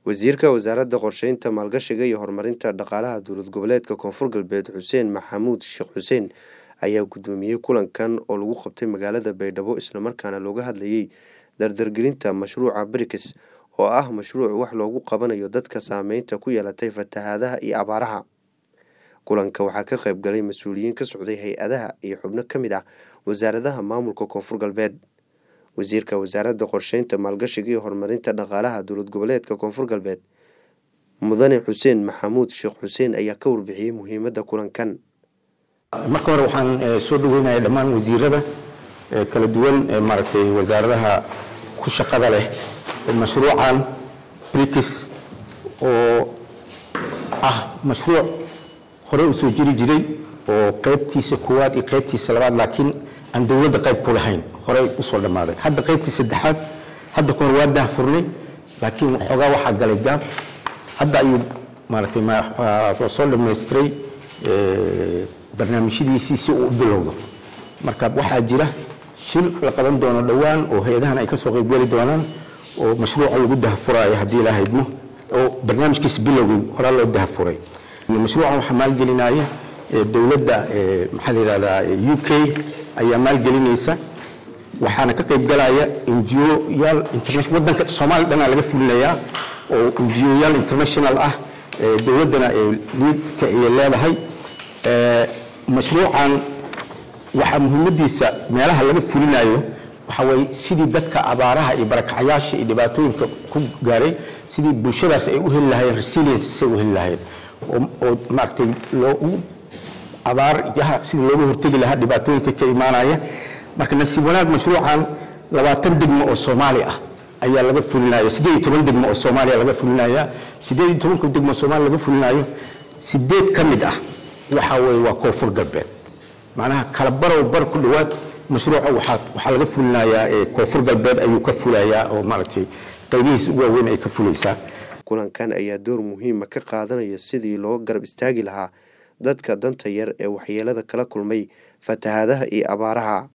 wasiirka wasaaradda qorsheynta maalgashiga iyo horumarinta dhaqaalaha dowlad goboleedka koonfur galbeed xuseen maxamuud sheekh xuseen ayaa gudoomiyey kulankan oo lagu qabtay magaalada baydhabo islamarkaana looga hadlayay dardargelinta mashruuca brikis oo ah mashruuc wax loogu qabanayo dadka saameynta ku yeelatay fatahaadaha iyo abaaraha kulanka waxaa ka qayb galay mas-uuliyiin ka socday hay-adaha iyo xubno ka mid ah wasaaradaha maamulka koonfur galbeed wasiirka wasaaradda qorsheynta maalgashiga iyo horumarinta dhaqaalaha dowlad goboleedka koonfur galbeed mudane xuseen maxamuud sheekh xuseen ayaa ka warbixiyey muhiimadda kulankan marka hore waxaan soo dhaweynaya dhammaan wasiirada kala duwan ee maaragtay wasaaradaha ku shaqada leh mashruucan brikis oo ah mashruuc hore u soo jiri jiray oo qaybtiisa koowaad iyo qaybtiisa labaad laakiin aan dowladda qayb ku lahayn horey usoo dhammaaday hadda qaybtii saddexaad hadda kahor waa daahfurnay laakiin xoogaa waxaa galay gaab hadda ayuu maaragtay soo dhammaystiray barnaamijyadiisii si uu u bilowdo marka waxaa jira shir la qaban doono dhowaan oo hay-adahan ay ka soo qaybgeli doonaan oo mashruuca lagu dahafuraayo haddii ilaa haydmo oo barnaamijkiisa bilowgii horaa loo dahafuray mashruucan waxaa maalgelinaya dowladda maxaa la yidhahdaa u k ayaa maalgelinaysa waxaana ka qayb galaya ngo-yaal wadanka soomaaliya dhanaa laga fulinayaa oo ngo-yaal international ah dowladdana liidka ay leedahay mashruucan waxaa muhiimadiisa meelaha laga fulinayo waxaa waye sidii dadka abaaraha iyo barakacyaasha iyo dhibaatooyinka ku gaaray sidii bulshadaas ay u heli lahayeen resilience say u heli lahayeen oo maaragtay loogu abaaryaha sidii looga hortegi lahaa dhibaatooyinka ka imaanaya marka nasiib wanaag mashruucan labaatan degmo oo soomaali ah ayaa laga fulinaya siddeed iyo toban degmo oo soomaaliya laga fulinaya siddeed iyo tobanka degmo oo soomaaliya laga fulinayo sideed ka mid ah waxaa weeye waa koonfur galbeed macnaha kala barow bar ku dhowaad mashruuca waxaa waxaa laga fulinayaa koonfur galbeed ayuu ka fulayaa oo maaragtay qaybihiisa ugu waaweyn ay ka fulaysaa kulankan ayaa door muhiima ka qaadanaya sidii loo garab istaagi lahaa dadka danta yar ee waxyeelada kala kulmay fatahaadaha iyo abaaraha